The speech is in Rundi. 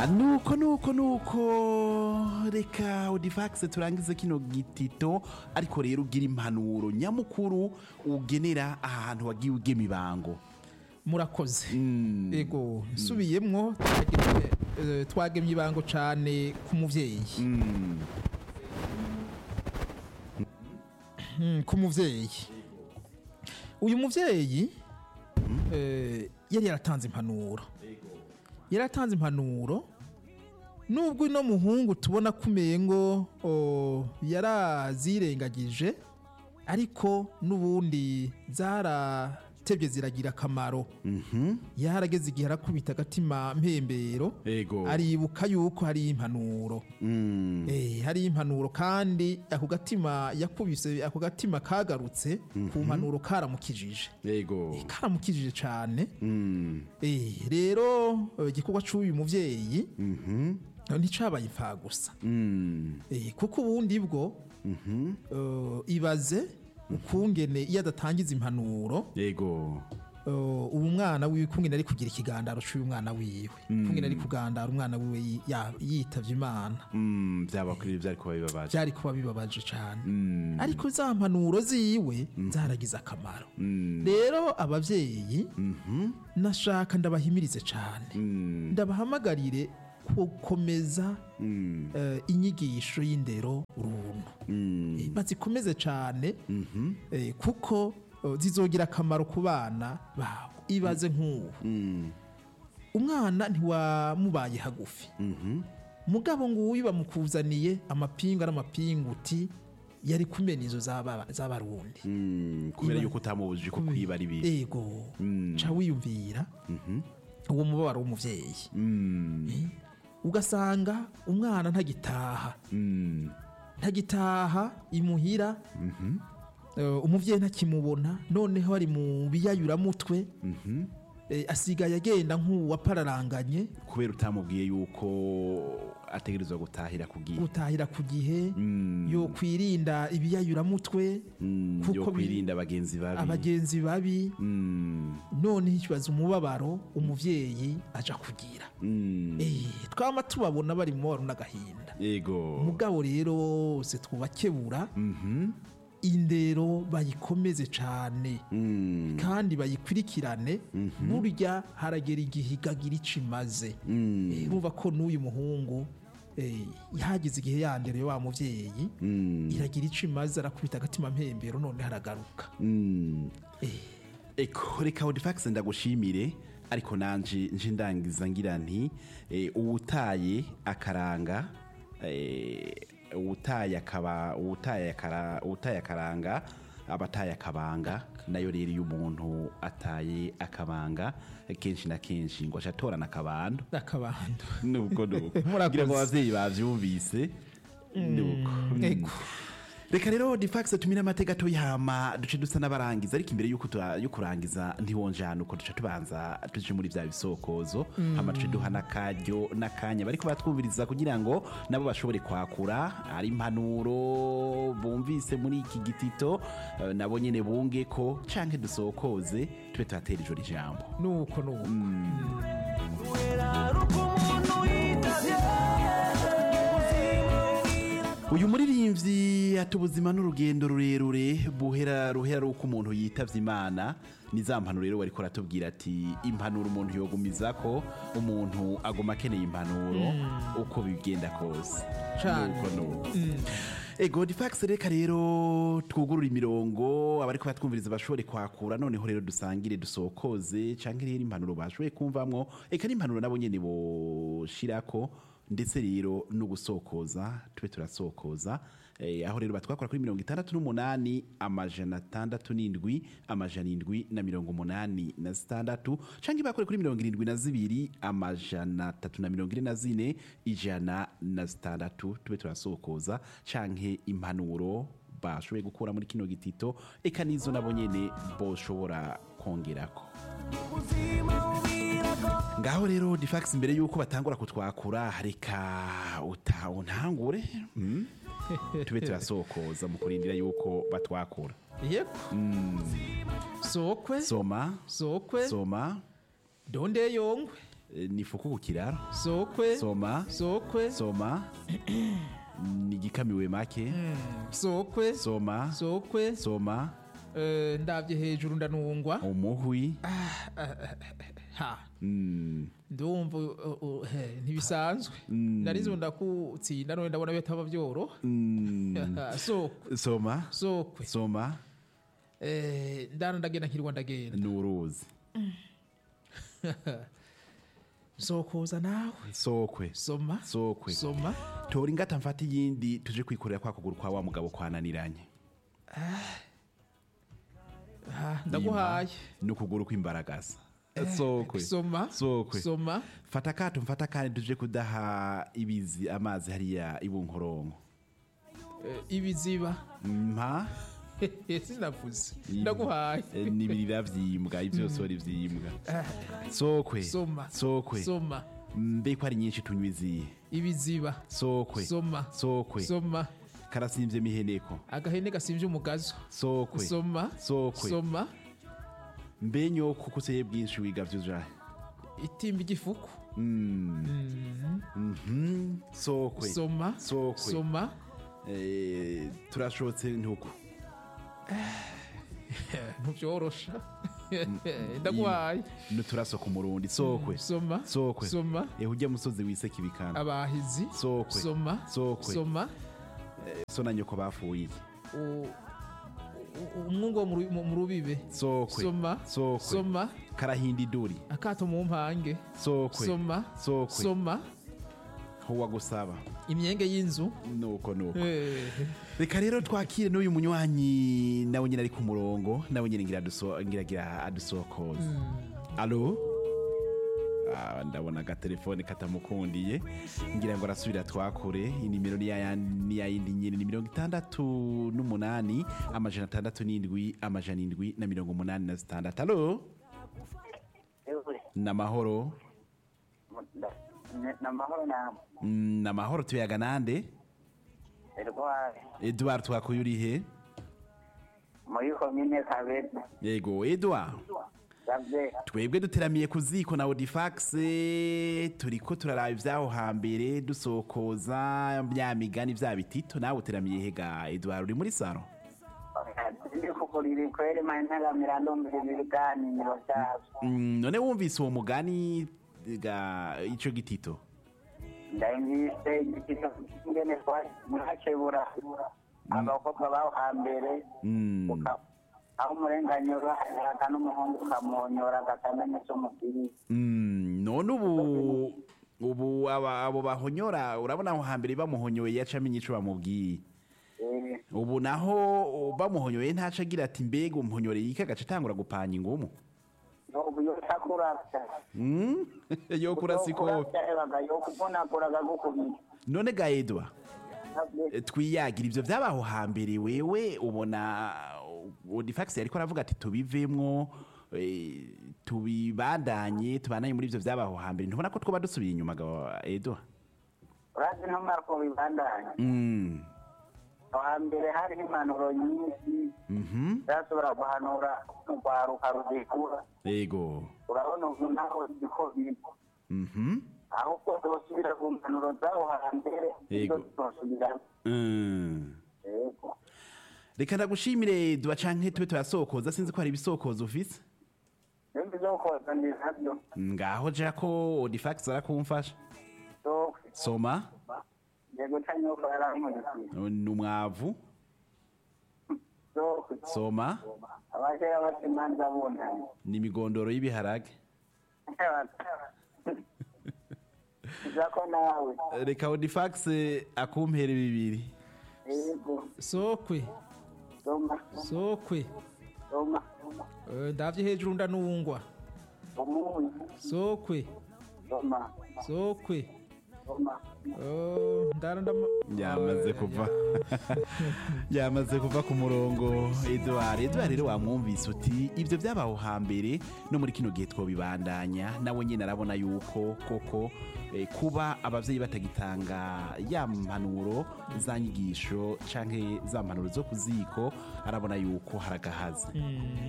nuko nuko nuko reka odifax turangize kino gitito ariko rero ugira impanuro nyamukuru ugenera ahantu wagiye ugema ibango murakoze Mm. ego nsubiyemwo twagemye, eh, twagemye ibango cane ku muvyeyi Mm, Mm, ku muvyeyi uyu muvyeyi eh, yari yaratanze impanuro yari yaratanze impanuro nubwo uno muhungu tubona ko umengo oh, yarazirengagije ariko n'ubundi zaratebye ziragira akamaro mhm, yarageze igihe arakubita agatima mpembero ego aribuka yuko hari impanuro Mm, Eh, hari impanuro kandi ako gatima yakubise ako gatima kagarutse ku mpanuro karamukijije ego Eh, karamukijije cyane Mm, Eh, rero eh, igikorwa cy'uyu muvyeyi mhm, nticabaye imfa gusa mm, Eh, kuko ubundi bwo mhm, eh, ibaze ukungene iyo adatangiza impanuro ego eh, ubu mwana wiwe kungene ari kugira ikigandaro cy'uyu mwana wiwe kungene ari kugandara umwana wiwe yi- ya- yitavye imana Mm, byaba kuri byari kuba bibabaje byari kuba bibabaje cyane Mm, ariko za mpanuro ziwe zaragize akamaro mm, rero ababyeyi mhm, nashaka ndabahimirize cyane mm, ndabahamagarire gukomeza mm, eh, inyigisho y'indero runtu mm, Eh, bazikomeze cyane mhm, eh, kuko eh, zizogira akamaro ku bana babo ibaze nk'ubu mm, umwana ntiwamubaye hagufi mhm, mugabo nguyu bamukuzaniye amapingu ari amapinguti yari kumena izo z'aba- z'abarundi mm, kubera Iba- yuko utamubujije ko kwiba ari bibi ego Mm. ca wiyumvira Mhm, uwo mubabaro w'umuvyeyi mm, ugasanga umwana ntagitaha mm, ntagitaha imuhira mhm, eh, umuvyeyi ntakimubona noneho ari mu biyayuramutwe mhm. eh, asigaye agenda nk'uwapararanganye kubera utamubwiye yuko ategerezwa gutahira ku gihe gutahira ku gihe Mm, yo kwirinda ibiyayuramutwe mm, kuko yo bi- kwirinda abagenzi babi abagenzi babi Mm, noneho ikibazo umubabaro umuvyeyi aja kugira mm, Eh, twama tubabona bari mu mubabaro n'agahinda ego mugabo rero bose twubakebura Mhm, indero bayikomeze cane mm, kandi bayikurikirane burya haragera igihe igagira ico imaze mm, Eh, urumva ko n'uyu muhungu eh, yagize igihe yandere wa muvyeyi mm, iragira ico imaze arakubita agatima mpembero none haragaruka mm. Eh, eko reka odifax ndagushimire ariko nanje nje ndangiza ngira nti eh, uwutaye akaranga eh, uwutaye akaba uwutaye akara uwutaye akaranga abataye akabanga nayo rero iyo umuntu ataye akabanga kenshi na kenshi ngo acatorana akabando akabando nuko nuko Murakoze. ngira ngo abavyeyi bavyumvise nuko Mm. ego reka rero difax tumire amateka tuyama duce dusa n'abarangiza ariko imbere yuko tura- yo kurangiza ntiwonjana uko duca tubanza tuje muri vya bisokozo hama duce duha n'akaryo n'akanya bariko batwumviriza kugira ngo nabo bashobore kwakura ari impanuro bumvise muri iki gitito eh, nabo nyene bunge ko canke dusokoze tube tuhatera ijoro ijambo nuko nuko uyu muririmbyi ati ubuzima n'urugendo rurerure buhera ruhera ari uko umuntu yitavye imana ni za mpanuro rero wariko aratubwira ati impanuro umuntu yogumiza ko umuntu aguma akeneye impanuro uko bigenda kose Cane. Nuko nuko. ego difax reka rero twugurura imirongo abariko batwumviriza bashobore kwakura noneho rero dusangire dusokoze canke rero impanuro bashoboye kumvamwo eka n'impanuro nabo nyene boshirako ndetse rero no gusokoza tube turasokoza eh, aho rero batwakora kuri mirongo itandatu n'umunani amajana atandatu n'indwi amajana indwi na mirongo umunani na zitandatu canke bakore kuri mirongo irindwi na zibiri amajana atatu na mirongo ine na zine ijana na zitandatu tube turasokoza canke impanuro bashoboye gukura muri kino gitito eka nizo nabo nyene boshobora kongerako ngaho rero difax imbere yuko batangura kutwakura reka uta untangure mm? tube turasokoza mu kurindira yuko batwakura yego sokwe soma sokwe soma donde yongwe Eh, ni fuku ku kiraro sokwe soma sokwe soma ni igikamiwe make sokwe soma sokwe soma Eh, ndabye hejuru ndanungwa umuhwi ha Mm, ndumva uh, uh, he, ntibisanzwe narizo ndakutsinda none ndabona bitaba byoroha mm, sokwe soma sokwe soma Eh, ndana ndagenda nkirwa ndagenda ni uruzi sokoza nawe sokwe soma sokwe soma tora ingata mfata iyindi tuje kwikorera kwa kuguru kwa wa mugabo kwananiranye Ah, ndaguhaye ni ukuguru kw'imbaragasa sokwe soma sokwe soma fata akato mfata kandi tuje kudaha ibizi amazi hariya ibunkoronko Eh, ibiziba mpa sinavuze ndaguhaye Eh, n'ibirira vyimbwa ivyosori vyimbwa sokwe soma sokwe soma mbe ko ari nyinshi tunywa izihe ibiziba sokwe soma sokwe soma karasimvye miheneko agahene gasimvye umugazo sokwe soma sokwe soma mbe nyoko kuseye bwinshi wiga vyujahe itimba igifuku Mhm, sokwe soma sokwe soma Eh, turashotse ntuku ntuvyorosha ndaguhaye nuturaso ku murundi sokwe soma sokwe soma eho ujya musozi wiseka ibikanga abahizi sokwe soma sokwe soma so na nyoko bafuye iki u- u- umwungu wo mu ru- mu mu rubibe sokwe soma sokwe soma karahinda iduri akato mu mpange sokwe soma sokwe soma ho wagusaba imyenge y'inzu nuko nuko Eh, reka rero twakire n'uyu munywanyi nawe nyine ari ku murongo nawe nyine ngira aduso- ngiragira adusokoza alo Ah, ndabona agatelefone katamukundiye ngira ngo arasubira twakure inimero ni ya- ni ya yindi nyine ni mirongo itandatu n'umunani amajana atandatu n'indwi amajana indwi na mirongo umunani na zitandatu alo Ewe, ni amahoro nda- ne- namahoro namwe Mm, ni amahoro tuyaga nande erware edward twakuye urihe muri komine kabeza yego edward savye twebwe duteramiye ku ziko na odifax turiko turaraba ibyaho hambere dusokoza bya migani bya bitito nawe uteramiye hega edward uri muri saro ndi kugurira kweri mantagamira ndumvira ibiganiro vyavyo Mm, none wumvise uwo mugani ga ico gitito ndayumvise igitito ingene mwakebura abakobwa baho hambere Mm, uka- aho umurenganyuro aka n'umuhungu ukamwonyora agakamenya ico mubwiriye mm, none ubu ubu aba- abo bahonyora urabona aho hambere bamuhonyoye yaca amenya ico bamubwiye Eh, ubu naho bamuhonyoye ntaca agira ati mbega umuhonyoreye iki agaca atangura gupanga ingumu ubu yotakuravya Mm? yo kurasa ikofi ebaga yokuvunagura agagukubita none ga edwa eh, twiyagira ivyo vyabaho hambere wewe ubona odifax yariko aravuga ati tubivemwo eh, tubibandanye tubandanye muri ivyo vyabaho hambere ntubona ko twoba dusubiye inyuma ga edwa urazi ntumara ko bibandanya Mm, aho hambere hariho impanuro nyinshi mhm, zashobora guhanura urwaruka ruzikura yego urabona ubu naho ziko biri mhm, ahubwo zosubira ku mpanuro zaho hambere Yego. zo zosubiramo mm. yego reka ndagushimire edwa canke tube turasokoza sinzi ko hari ibisokozo ufise ibindi byo koza ni nabyo ngaho ja ko odifax arakumfasha sokwe soma yego canyoko yarankurikiye ni umwavu sokwe soma abakera bata imanza bunamye ni imigondoro y'ibiharage izako nawe reka odifax akumpere bibiri yego sokwe soma sokwe soma Eh, ndavye hejuru ndanungwa umunyu sokwe soma sokwe soma Oh, ndara ndama yamaze kuva yamaze kuva ku murongo edouard edouard rero wamwumvise uti ibyo byabaho hambere no muri kino gihe twobibandanya nawe nyine arabona yuko koko eh, kuba ababyeyi batagitanga ya mpanuro za nyigisho canke za mpanuro zo ku ziko arabona yuko haragahaze